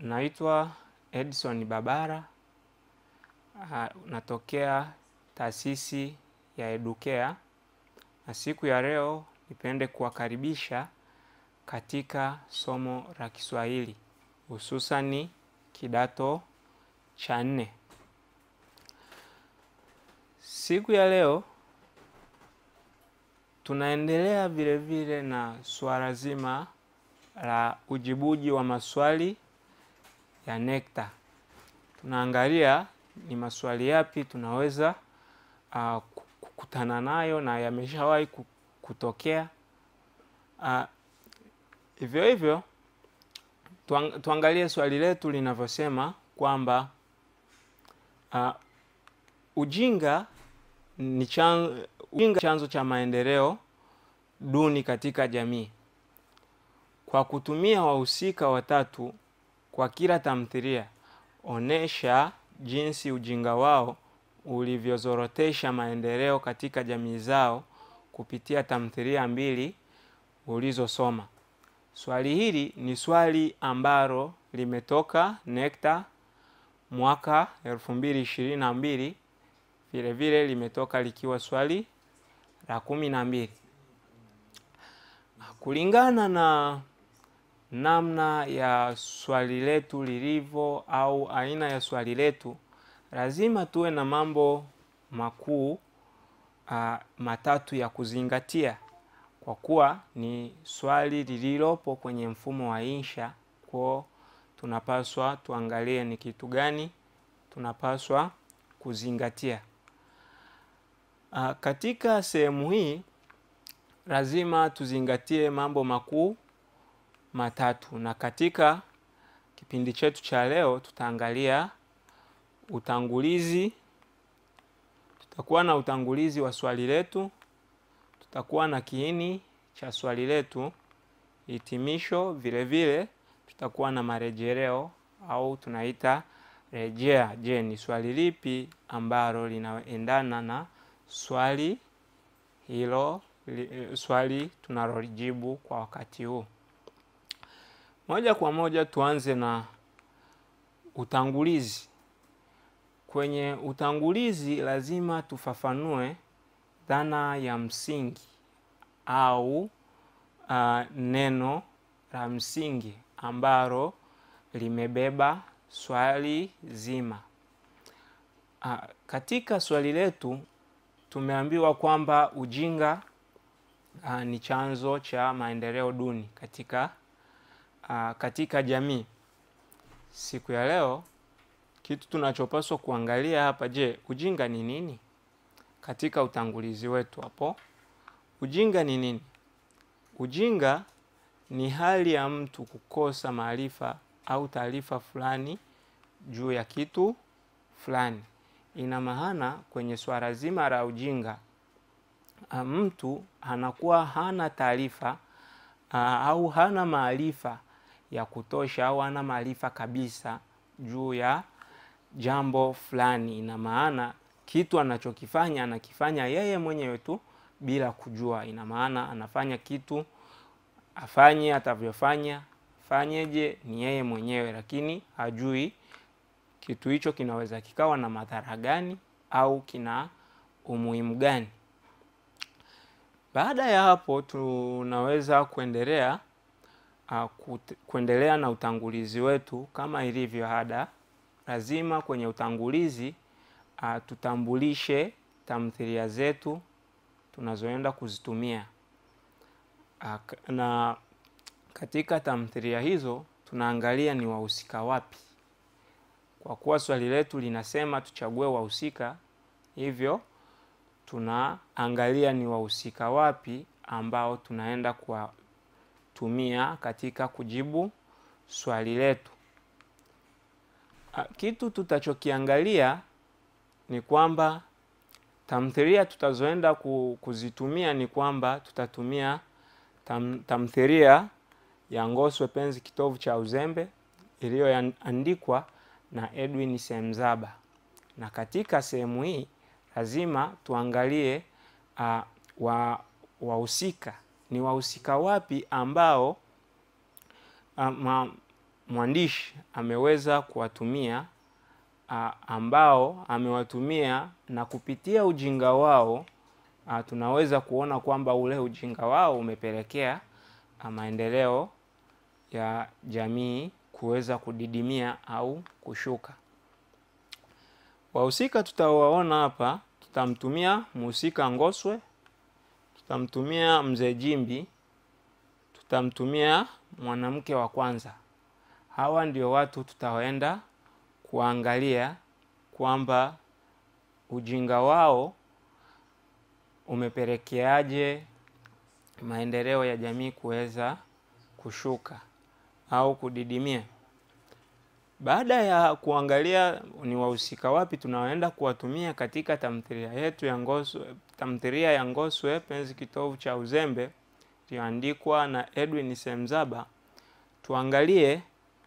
naitwa Edson Babara. Uh, natokea taasisi ya Educare na siku ya leo nipende kuwakaribisha katika somo la Kiswahili hususani kidato cha nne. Siku ya leo tunaendelea vile vile na suala zima la ujibuji wa maswali ya NECTA. Tunaangalia ni maswali yapi tunaweza uh, kukutana nayo na yameshawahi kutokea. Uh, hivyo hivyo tuang, tuangalie swali letu linavyosema kwamba uh, ujinga ni chan, ujinga chanzo cha maendeleo duni katika jamii. Kwa kutumia wahusika watatu kwa kila tamthilia, onesha jinsi ujinga wao ulivyozorotesha maendeleo katika jamii zao kupitia tamthilia mbili ulizosoma. Swali hili ni swali ambalo limetoka NECTA mwaka elfu mbili ishirini na mbili vile vile limetoka likiwa swali la kumi na mbili. Kulingana na namna ya swali letu lilivyo au aina ya swali letu, lazima tuwe na mambo makuu uh, matatu ya kuzingatia kwa kuwa ni swali lililopo kwenye mfumo wa insha. Kwa tunapaswa tuangalie ni kitu gani tunapaswa kuzingatia. Uh, katika sehemu hii lazima tuzingatie mambo makuu matatu, na katika kipindi chetu cha leo tutaangalia utangulizi. Tutakuwa na utangulizi wa swali letu, tutakuwa na kiini cha swali letu, hitimisho, vile vile tutakuwa na marejeleo au tunaita rejea. Je, ni swali lipi ambalo linaendana na swali hilo, li, swali tunalolijibu kwa wakati huu. Moja kwa moja tuanze na utangulizi. Kwenye utangulizi lazima tufafanue dhana ya msingi au uh, neno la msingi ambalo limebeba swali zima. Uh, katika swali letu tumeambiwa kwamba ujinga uh, ni chanzo cha maendeleo duni katika uh, katika jamii. Siku ya leo kitu tunachopaswa kuangalia hapa, je, ujinga ni nini? Katika utangulizi wetu hapo, ujinga ni nini? Ujinga ni hali ya mtu kukosa maarifa au taarifa fulani juu ya kitu fulani. Ina maana kwenye swala zima la ujinga, mtu anakuwa hana taarifa au hana maarifa ya kutosha au hana maarifa kabisa juu ya jambo fulani. Ina maana kitu anachokifanya anakifanya yeye mwenyewe tu bila kujua. Ina maana anafanya kitu, afanye atavyofanya, fanyeje, ni yeye mwenyewe, lakini hajui kitu hicho kinaweza kikawa na madhara gani au kina umuhimu gani. Baada ya hapo, tunaweza kuendelea uh, kuendelea na utangulizi wetu kama ilivyo ada. Lazima kwenye utangulizi uh, tutambulishe tamthilia zetu tunazoenda kuzitumia uh, na katika tamthilia hizo tunaangalia ni wahusika wapi. Kwa kuwa swali letu linasema tuchague wahusika, hivyo tunaangalia ni wahusika wapi ambao tunaenda kuwatumia katika kujibu swali letu. Kitu tutachokiangalia ni kwamba tamthilia tutazoenda kuzitumia ni kwamba tutatumia tam, tamthilia ya Ngoswe Penzi Kitovu cha Uzembe iliyoandikwa na Edwin Semzaba, na katika sehemu hii lazima tuangalie uh, wa wahusika ni wahusika wapi ambao uh, ma, mwandishi ameweza kuwatumia a, ambao amewatumia na kupitia ujinga wao a, tunaweza kuona kwamba ule ujinga wao umepelekea a, maendeleo ya jamii kuweza kudidimia au kushuka. Wahusika tutawaona hapa, tutamtumia mhusika Ngoswe, tutamtumia mzee Jimbi, tutamtumia mwanamke wa kwanza. Hawa ndio watu tutaenda kuangalia kwamba ujinga wao umepelekeaje maendeleo ya jamii kuweza kushuka au kudidimia. Baada ya kuangalia ni wahusika wapi tunaoenda kuwatumia katika tamthilia yetu ya Ngoswe, tamthilia ya Ngoswe Penzi Kitovu cha Uzembe iliyoandikwa na Edwin Semzaba, tuangalie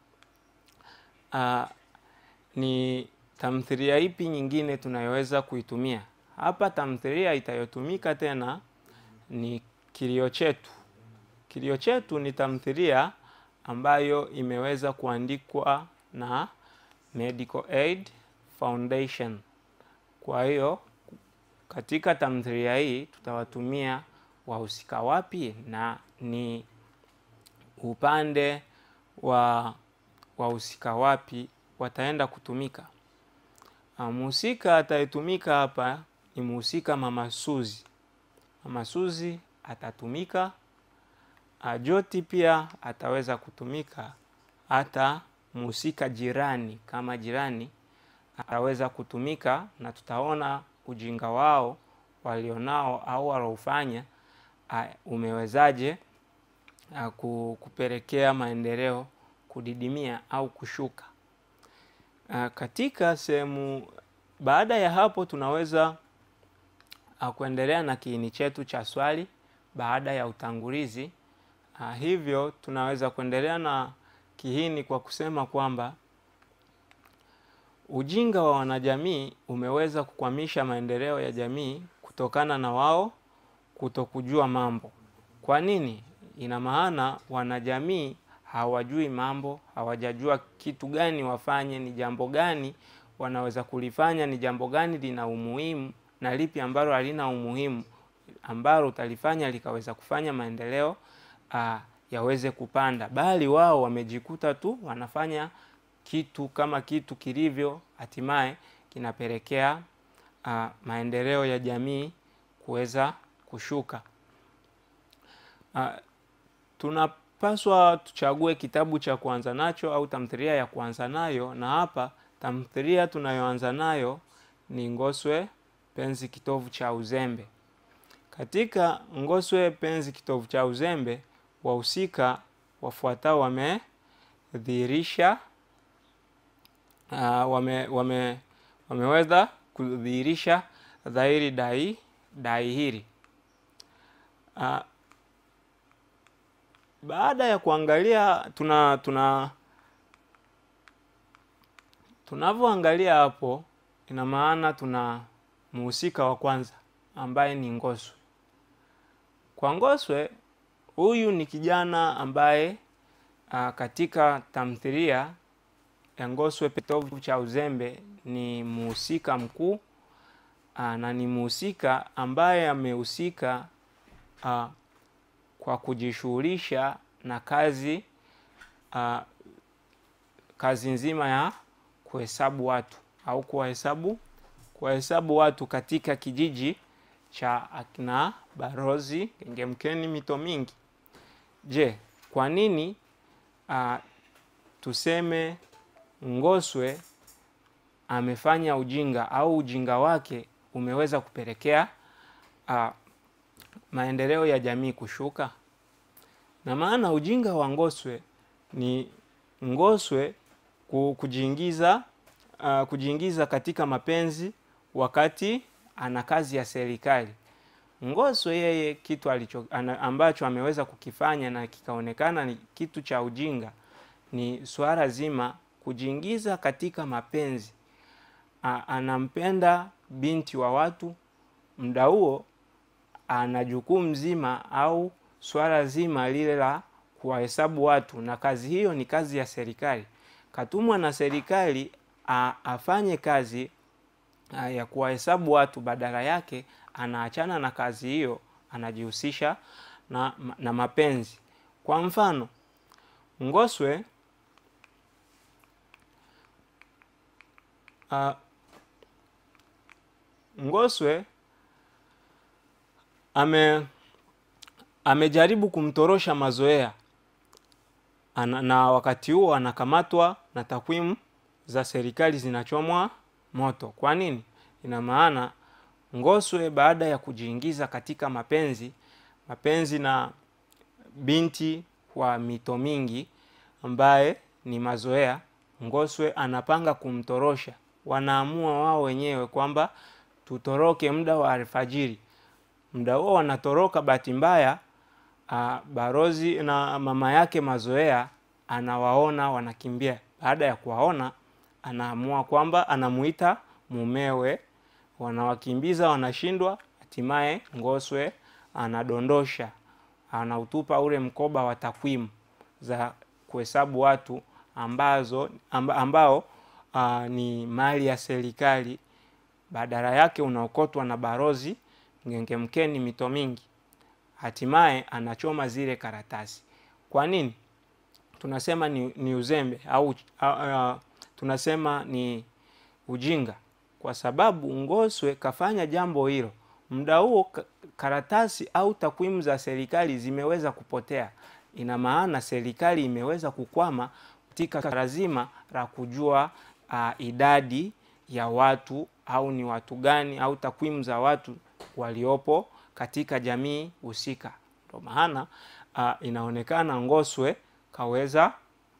uh, ni tamthilia ipi nyingine tunayoweza kuitumia hapa. Tamthilia itayotumika tena ni Kilio Chetu. Kilio Chetu ni tamthilia ambayo imeweza kuandikwa na Medical Aid Foundation. Kwa hiyo katika tamthilia hii tutawatumia wahusika wapi na ni upande wa wahusika wapi wataenda kutumika. Mhusika atayetumika hapa ni mhusika Mama Suzi. Mama Suzi atatumika. Joti pia ataweza kutumika, hata mhusika jirani kama jirani ataweza kutumika, na tutaona ujinga wao walionao au walaofanya umewezaje kupelekea maendeleo kudidimia au kushuka. Katika sehemu baada ya hapo, tunaweza kuendelea na kiini chetu cha swali baada ya utangulizi. Uh, hivyo tunaweza kuendelea na kiini kwa kusema kwamba ujinga wa wanajamii umeweza kukwamisha maendeleo ya jamii kutokana na wao kutokujua mambo. Kwa nini? Ina maana wanajamii hawajui mambo, hawajajua kitu gani wafanye, ni jambo gani wanaweza kulifanya, ni jambo gani lina umuhimu na lipi ambalo halina umuhimu, ambalo utalifanya likaweza kufanya maendeleo Uh, yaweze kupanda, bali wao wamejikuta tu wanafanya kitu kama kitu kilivyo, hatimaye kinapelekea uh, maendeleo ya jamii kuweza kushuka. Uh, tunapaswa tuchague kitabu cha kuanza nacho au tamthilia ya kuanza nayo, na hapa tamthilia tunayoanza nayo ni Ngoswe Penzi Kitovu cha Uzembe. Katika Ngoswe Penzi Kitovu cha Uzembe wahusika wafuatao wamedhihirisha uh, wame, wame, wameweza kudhihirisha dhahiri dai dai hili uh, baada ya kuangalia tuna tuna tunavyoangalia hapo, ina maana tuna mhusika wa kwanza ambaye ni Ngoswe. Kwa Ngoswe huyu ni kijana ambaye a, katika tamthilia ya Ngoswe Kitovu cha Uzembe ni mhusika mkuu na ni mhusika ambaye amehusika kwa kujishughulisha na kazi a, kazi nzima ya kuhesabu watu au kuwahesabu kuwahesabu watu katika kijiji cha akina Barozi Gengemkeni mito mingi. Je, kwa nini uh, tuseme Ngoswe amefanya ujinga au ujinga wake umeweza kupelekea uh, maendeleo ya jamii kushuka? Na maana ujinga wa Ngoswe ni Ngoswe kujiingiza uh, kujiingiza katika mapenzi wakati ana kazi ya serikali. Ngoswe yeye kitu alicho ambacho ameweza kukifanya na kikaonekana ni kitu cha ujinga ni swala zima kujiingiza katika mapenzi. A, anampenda binti wa watu, muda huo ana jukumu zima au swala zima lile la kuwahesabu watu, na kazi hiyo ni kazi ya serikali. Katumwa na serikali a, afanye kazi a, ya kuwahesabu watu, badala yake anaachana na kazi hiyo, anajihusisha na, na mapenzi. Kwa mfano Ngoswe a, Ngoswe ame amejaribu kumtorosha Mazoea ana, na wakati huo anakamatwa na takwimu za serikali zinachomwa moto. Kwa nini? Ina maana Ngoswe baada ya kujiingiza katika mapenzi mapenzi na binti wa mito mingi ambaye ni Mazoea, Ngoswe anapanga kumtorosha. Wanaamua wao wenyewe kwamba tutoroke muda wa alfajiri. Muda huo wanatoroka, bahati mbaya Uh, Barozi na mama yake Mazoea anawaona wanakimbia. Baada ya kuwaona, anaamua kwamba anamuita mumewe, wanawakimbiza, wanashindwa. Hatimaye Ngoswe anadondosha, anautupa ule mkoba wa takwimu za kuhesabu watu ambazo amba, ambao uh, ni mali ya serikali, badala yake unaokotwa na Barozi Ngengemkeni mito mingi hatimaye anachoma zile karatasi. Kwa nini tunasema ni, ni uzembe au uh, uh, tunasema ni ujinga? Kwa sababu Ngoswe kafanya jambo hilo, muda huo karatasi au takwimu za serikali zimeweza kupotea. Ina maana serikali imeweza kukwama katika swala zima la kujua uh, idadi ya watu au ni watu gani au takwimu za watu waliopo katika jamii husika. Ndio maana uh, inaonekana Ngoswe kaweza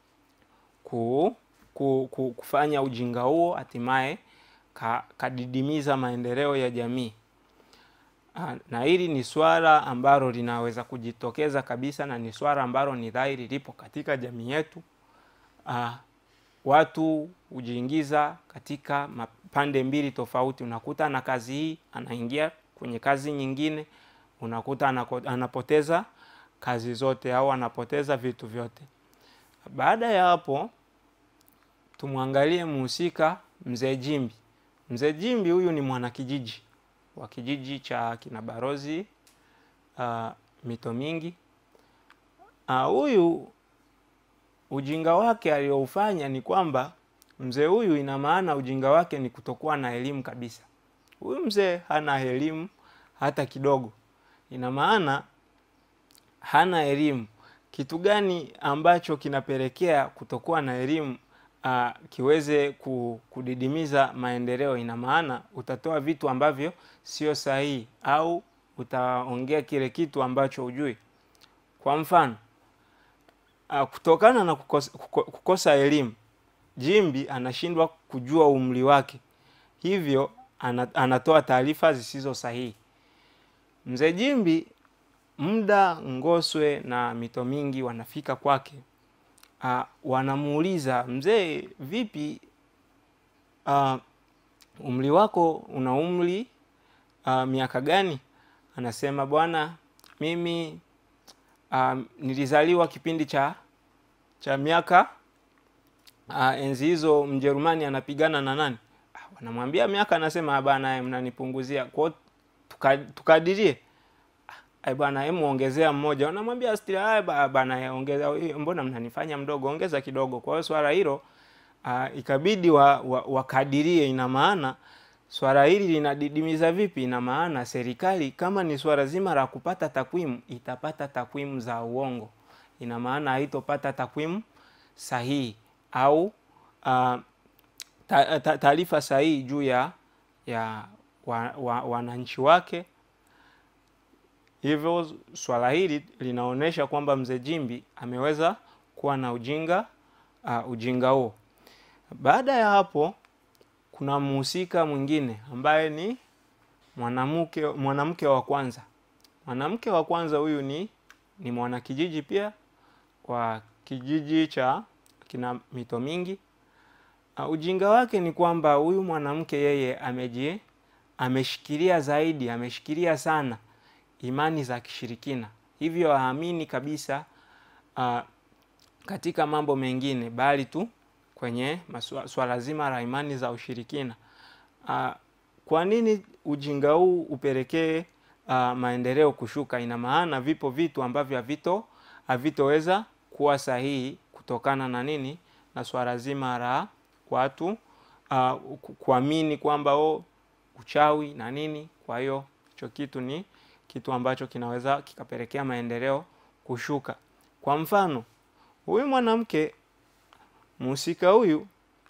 ku, ku, ku, kufanya ujinga huo, hatimaye ka, kadidimiza maendeleo ya jamii uh, na hili ni swala ambalo linaweza kujitokeza kabisa na ni swala ambalo ni dhahiri lipo katika jamii yetu. Uh, watu hujiingiza katika pande mbili tofauti. Unakuta na kazi hii anaingia kwenye kazi nyingine, unakuta anako, anapoteza kazi zote au anapoteza vitu vyote. Baada ya hapo, tumwangalie mhusika Mzee Jimbi. Mzee Jimbi huyu ni mwanakijiji wa kijiji cha kina Barozi uh, mito mingi. Huyu uh, ujinga wake aliyoufanya ni kwamba mzee huyu, ina maana ujinga wake ni kutokuwa na elimu kabisa. Huyu mzee hana elimu hata kidogo. Ina maana hana elimu. Kitu gani ambacho kinapelekea kutokuwa na elimu uh, kiweze kudidimiza maendeleo? Ina maana utatoa vitu ambavyo sio sahihi au utaongea kile kitu ambacho hujui. Kwa mfano uh, kutokana na kukosa, kukosa elimu, Jimbi anashindwa kujua umri wake, hivyo anatoa taarifa zisizo sahihi. Mzee Jimbi, muda Ngoswe na mito mingi wanafika kwake, uh, wanamuuliza mzee, vipi, uh, umri wako una umri uh, miaka gani? Anasema bwana, mimi uh, nilizaliwa kipindi cha cha miaka uh, enzi hizo Mjerumani anapigana na nani wanamwambia miaka, anasema bana, mnanipunguzia kwao, tukadirie ai bwana, hebu ongezea mmoja. Wanamwambia stila bana, ongeza, mbona mnanifanya mdogo, ongeza kidogo. Kwa hiyo swala hilo uh, ikabidi wakadirie wa, wa ina maana swala hili linadidimiza vipi? Ina maana serikali kama ni swala zima la kupata takwimu, itapata takwimu za uongo, ina maana haitopata takwimu sahihi au uh, taarifa ta, sahihi juu ya ya wananchi wa, wa wake. Hivyo swala hili linaonyesha kwamba mzee Jimbi ameweza kuwa na ujinga uh, ujinga huo. Baada ya hapo, kuna mhusika mwingine ambaye ni mwanamke mwanamke wa kwanza. Mwanamke wa kwanza huyu ni ni mwanakijiji pia kwa kijiji cha kina mito mingi. Uh, ujinga wake ni kwamba huyu mwanamke yeye ameji ameshikilia zaidi, ameshikilia sana imani za kishirikina, hivyo haamini kabisa uh, katika mambo mengine bali tu kwenye maswa- swala zima la imani za ushirikina. Uh, kwa nini ujinga huu upelekee uh, maendeleo kushuka? Ina maana vipo vitu ambavyo havito havitoweza kuwa sahihi kutokana na nini? Na swala zima la watu uh, ku- kuamini kwamba o uchawi na nini. Kwa hiyo hicho kitu ni kitu ambacho kinaweza kikapelekea maendeleo kushuka. Kwa mfano, huyu mwanamke mhusika huyu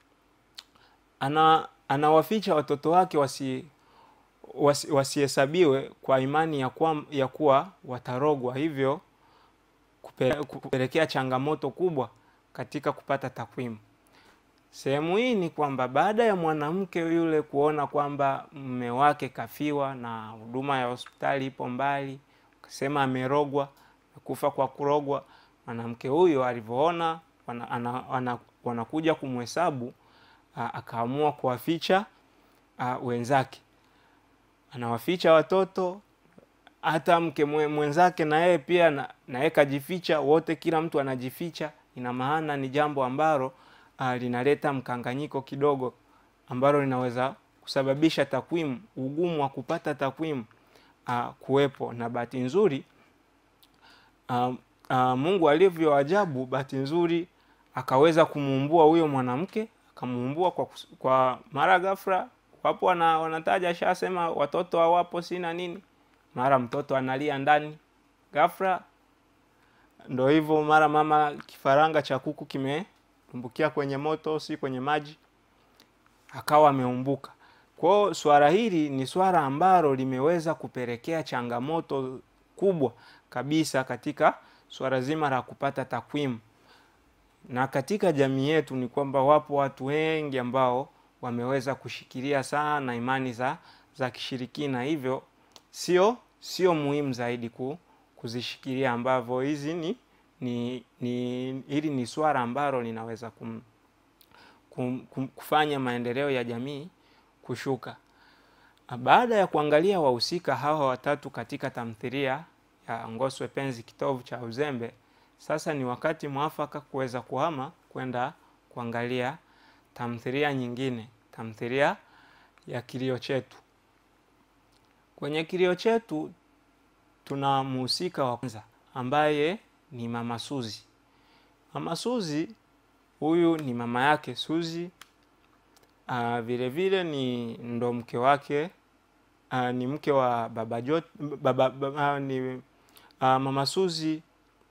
ana anawaficha watoto wake wasi wasi- wasihesabiwe kwa imani ya kuwa, ya kuwa watarogwa, hivyo kupe- kupelekea changamoto kubwa katika kupata takwimu. Sehemu hii ni kwamba baada ya mwanamke yule kuona kwamba mume wake kafiwa na huduma ya hospitali ipo mbali, akasema amerogwa, kufa kwa kurogwa, mwanamke huyo alivyoona wana, ana, ana, wanakuja kumhesabu a- akaamua kuwaficha a, wenzake, anawaficha watoto hata mke mwe- mwenzake na yeye pia na na yeye kajificha, wote kila mtu anajificha. Ina maana ni jambo ambalo uh, linaleta mkanganyiko kidogo, ambalo linaweza kusababisha takwimu, ugumu wa kupata takwimu uh, kuwepo. Na bahati nzuri uh, uh, Mungu alivyo ajabu, bahati nzuri akaweza kumuumbua huyo mwanamke, akamuumbua kwa, kus- kwa mara ghafla. Wapo wana, wanataja shasema watoto hawapo sina nini mara mtoto analia ndani ghafla, ndo hivyo, mara mama kifaranga cha kuku kimetumbukia kwenye moto, si kwenye maji, akawa ameumbuka. Kwa hiyo swala hili ni swala ambalo limeweza kupelekea changamoto kubwa kabisa katika swala zima la kupata takwimu, na katika jamii yetu ni kwamba wapo watu wengi ambao wameweza kushikilia sana imani za za kishirikina, hivyo sio sio muhimu zaidi ku, kuzishikilia ambavyo hizi ni, ni, ni hili ni swala ambalo linaweza kum, kum, kum, kufanya maendeleo ya jamii kushuka. Baada ya kuangalia wahusika hawa watatu katika tamthilia ya Ngoswe Penzi Kitovu cha Uzembe, sasa ni wakati mwafaka kuweza kuhama kwenda kuangalia tamthilia nyingine, tamthilia ya Kilio Chetu. Kwenye Kilio Chetu tuna mhusika wa kwanza ambaye ni Mama Suzi. Mama Suzi huyu ni mama yake Suzi, uh, vile vile ni ndo mke wake uh, ni mke wa baba Jot, baba, baba, uh, ni uh, Mama Suzi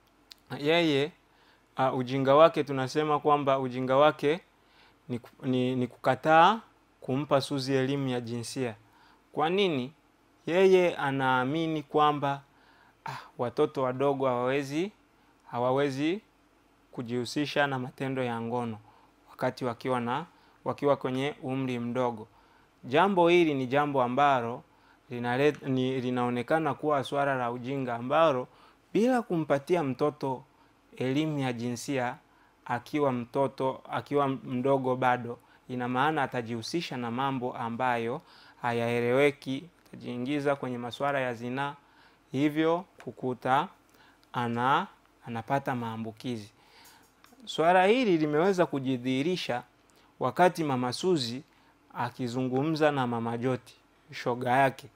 yeye uh, ujinga wake tunasema kwamba ujinga wake ni, ni, ni kukataa kumpa Suzi elimu ya jinsia. Kwa nini? Yeye anaamini kwamba ah, watoto wadogo hawawezi hawawezi kujihusisha na matendo ya ngono wakati wakiwa na wakiwa kwenye umri mdogo. Jambo hili ni jambo ambalo linalet, ni, linaonekana kuwa swala la ujinga ambalo bila kumpatia mtoto elimu ya jinsia akiwa mtoto akiwa mdogo bado, ina maana atajihusisha na mambo ambayo hayaeleweki, atajiingiza kwenye masuala ya zinaa, hivyo kukuta ana anapata maambukizi. Swala hili limeweza kujidhihirisha wakati Mama Suzi akizungumza na Mama Joti, shoga yake.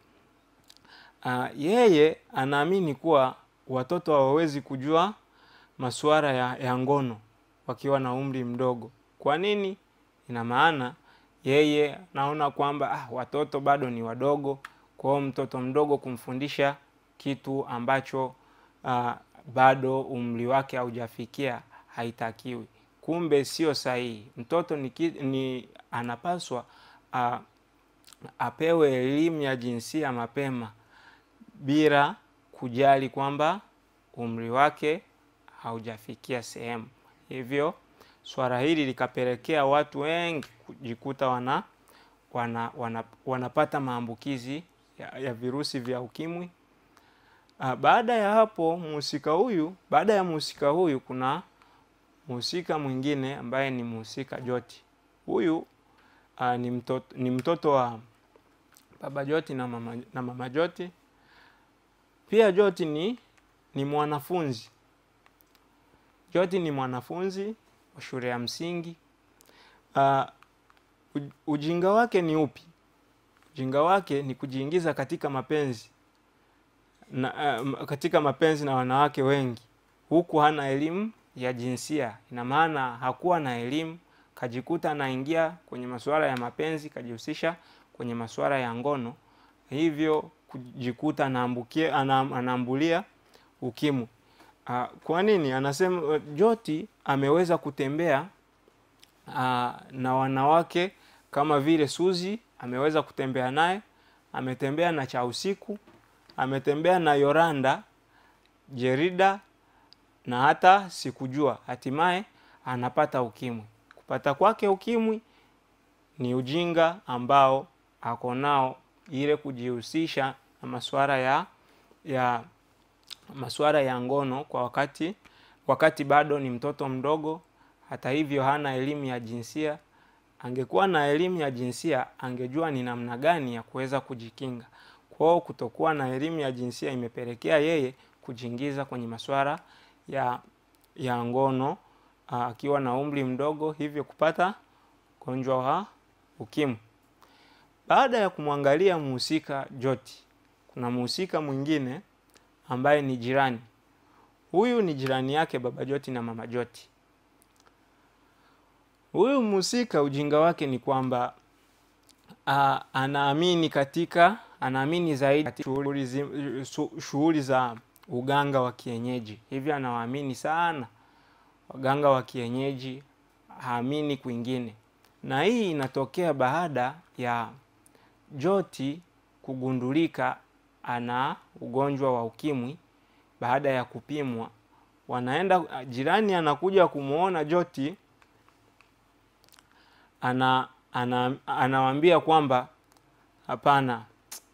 Uh, yeye anaamini kuwa watoto hawawezi kujua masuala ya, ya ngono wakiwa na umri mdogo. Kwa nini? Ina maana yeye naona kwamba ah, watoto bado ni wadogo, kwa hiyo mtoto mdogo kumfundisha kitu ambacho uh, bado umri wake haujafikia haitakiwi. Kumbe sio sahihi. Mtoto ni, ni anapaswa uh, apewe elimu ya jinsia mapema bila kujali kwamba umri wake haujafikia sehemu. Hivyo swala hili likapelekea watu wengi kujikuta wana, wana, wana, wanapata maambukizi ya, ya virusi vya ukimwi. Uh, baada ya hapo mhusika huyu, baada ya mhusika huyu kuna mhusika mwingine ambaye ni mhusika Joti. Huyu uh, ni mtoto, ni mtoto wa baba Joti na mama, na mama Joti. Pia Joti ni, ni mwanafunzi Joti ni mwanafunzi wa shule ya msingi. Uh, ujinga wake ni upi? Ujinga wake ni kujiingiza katika mapenzi na, uh, katika mapenzi na wanawake wengi huku hana elimu ya jinsia. Ina maana hakuwa na elimu, kajikuta anaingia kwenye masuala ya mapenzi, kajihusisha kwenye masuala ya ngono, hivyo kujikuta anaambukia anaambulia ukimwi. Uh, kwa nini anasema uh, Joti ameweza kutembea uh, na wanawake kama vile Suzi ameweza kutembea naye, ametembea na cha usiku, ametembea na Yoranda, Jerida na hata sikujua, hatimaye anapata ukimwi. Kupata kwake ukimwi ni ujinga ambao ako nao, ile kujihusisha na masuala ya ya masuala ya ngono kwa wakati wakati bado ni mtoto mdogo. Hata hivyo hana elimu ya jinsia. Angekuwa na elimu ya jinsia, angejua ni namna gani ya kuweza kujikinga. Kwao kutokuwa na elimu ya jinsia imepelekea yeye kujiingiza kwenye masuala ya ya ngono akiwa na umri mdogo, hivyo kupata ugonjwa wa ukimwi. Baada ya kumwangalia mhusika Joti, kuna mhusika mwingine ambaye ni jirani. Huyu ni jirani yake baba Joti na mama Joti. Huyu mhusika ujinga wake ni kwamba anaamini katika anaamini zaidi shughuli za uganga wa kienyeji, hivyo anawaamini sana waganga wa kienyeji, haamini kwingine. Na hii inatokea baada ya Joti kugundulika ana ugonjwa wa ukimwi. Baada ya kupimwa, wanaenda jirani, anakuja kumwona Joti, ana ana anawaambia kwamba hapana,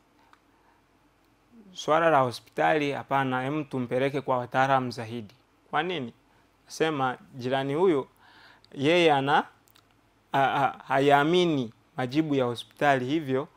swala la hospitali hapana, hem, tumpeleke kwa wataalamu zaidi. Kwa nini? Sema jirani huyo yeye ana hayaamini majibu ya hospitali, hivyo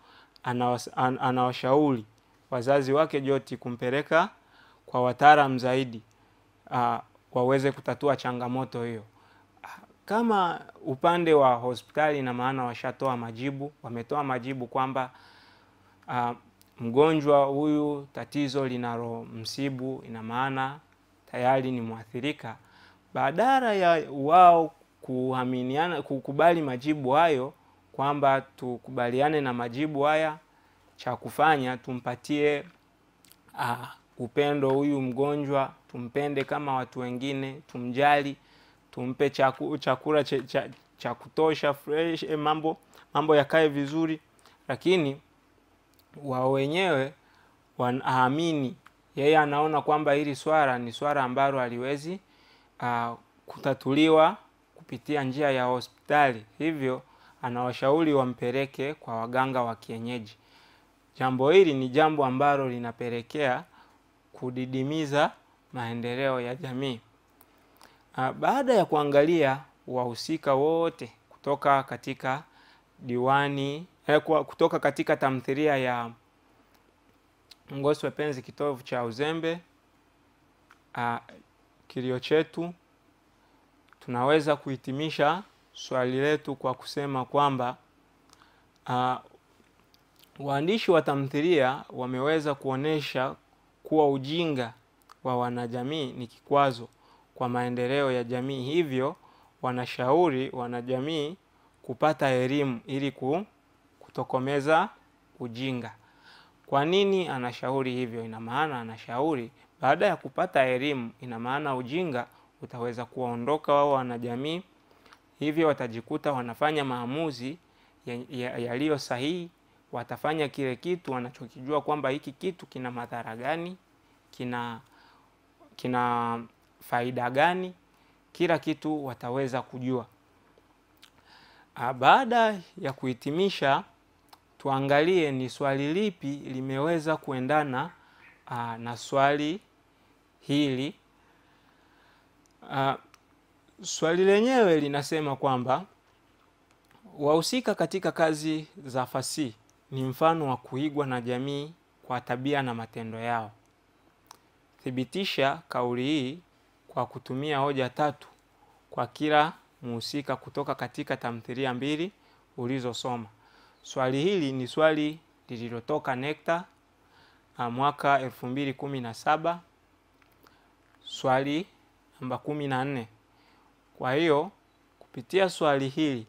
anawashauri wazazi wake Joti kumpeleka kwa wataalamu zaidi uh, waweze kutatua changamoto hiyo. Kama upande wa hospitali, ina maana washatoa majibu, wametoa majibu kwamba uh, mgonjwa huyu tatizo linalomsibu, ina maana tayari ni mwathirika. Badala ya wao kuaminiana, kukubali majibu hayo kwamba tukubaliane na majibu haya, cha kufanya tumpatie uh, upendo huyu mgonjwa, tumpende kama watu wengine, tumjali, tumpe chaku, chakula cha, cha, cha kutosha fresh, eh, mambo mambo yakae vizuri, lakini wao wenyewe wanaamini, yeye anaona kwamba hili swala ni swala ambalo haliwezi uh, kutatuliwa kupitia njia ya hospitali, hivyo anawashauri wampeleke kwa waganga wa kienyeji. Jambo hili ni jambo ambalo linapelekea kudidimiza maendeleo ya jamii. Baada ya kuangalia wahusika wote kutoka katika diwani eh, kutoka katika tamthilia ya Ngoswe Penzi Kitovu cha Uzembe, uh, kilio chetu, tunaweza kuhitimisha swali letu kwa kusema kwamba uh, waandishi wa tamthilia wameweza kuonesha kuwa ujinga wa wanajamii ni kikwazo kwa maendeleo ya jamii, hivyo wanashauri wanajamii kupata elimu ili kutokomeza ujinga. Kwa nini anashauri hivyo? Ina maana anashauri baada ya kupata elimu, ina maana ujinga utaweza kuwaondoka wao wanajamii, hivyo watajikuta wanafanya maamuzi yaliyo ya, ya sahihi. Watafanya kile kitu wanachokijua kwamba hiki kitu kina madhara gani, kina kina faida gani, kila kitu wataweza kujua. Baada ya kuhitimisha, tuangalie ni swali lipi limeweza kuendana aa, na swali hili. Aa, swali lenyewe linasema kwamba wahusika katika kazi za fasihi ni mfano wa kuigwa na jamii kwa tabia na matendo yao. Thibitisha kauli hii kwa kutumia hoja tatu kwa kila mhusika kutoka katika tamthilia mbili ulizosoma. Swali hili ni swali lililotoka NECTA mwaka elfu mbili kumi na saba swali namba kumi na nne. Kwa hiyo kupitia swali hili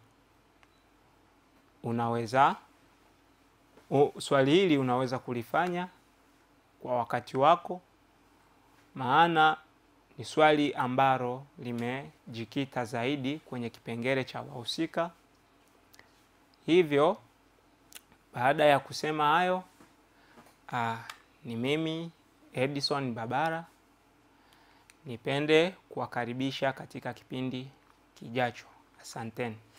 unaweza u, swali hili unaweza kulifanya kwa wakati wako, maana ni swali ambalo limejikita zaidi kwenye kipengele cha wahusika. Hivyo baada ya kusema hayo, aa, ni mimi Edison Babara, nipende kuwakaribisha katika kipindi kijacho. Asanteni.